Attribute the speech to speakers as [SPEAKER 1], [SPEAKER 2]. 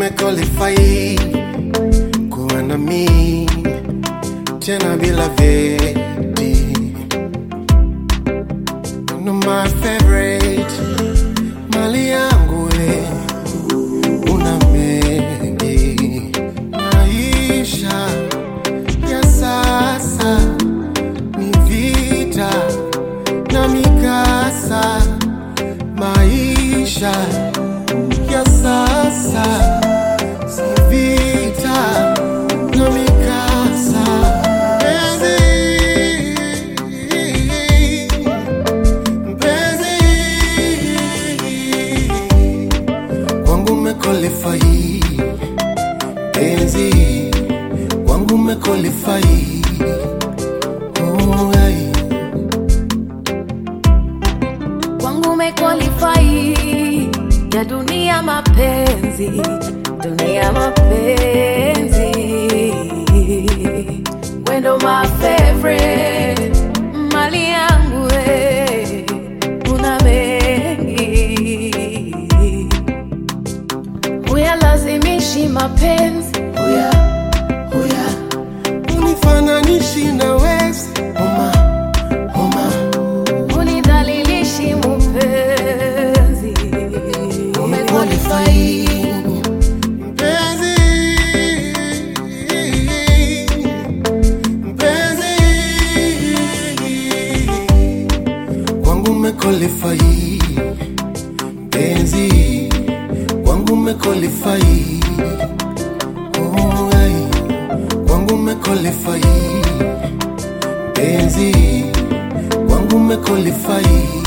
[SPEAKER 1] umequalify kuwa na mi tena bila veti. Una my favorite mali yangu we, una mengi maisha ya sasa ni vita na mikasa, maisha ya sasa si vita na mikasa. Mpenzi, mpenzi wangu umequalify, penzi wangu umequalify. Oh, yeah.
[SPEAKER 2] kwangu umequalify ya dunia mapenzi dunia mapenzi wendo my favorite mali yangu we una mengi uyalazimishi mapenzi uya uya
[SPEAKER 1] unifananishi na wezi oma oma
[SPEAKER 2] unidhalilishi mupenzi umequalify
[SPEAKER 1] mpenzi mpenzi kwangu umequalify mpenzi kwangu umequalify oh, ai. kwangu umequalify mpenzi kwangu umequalify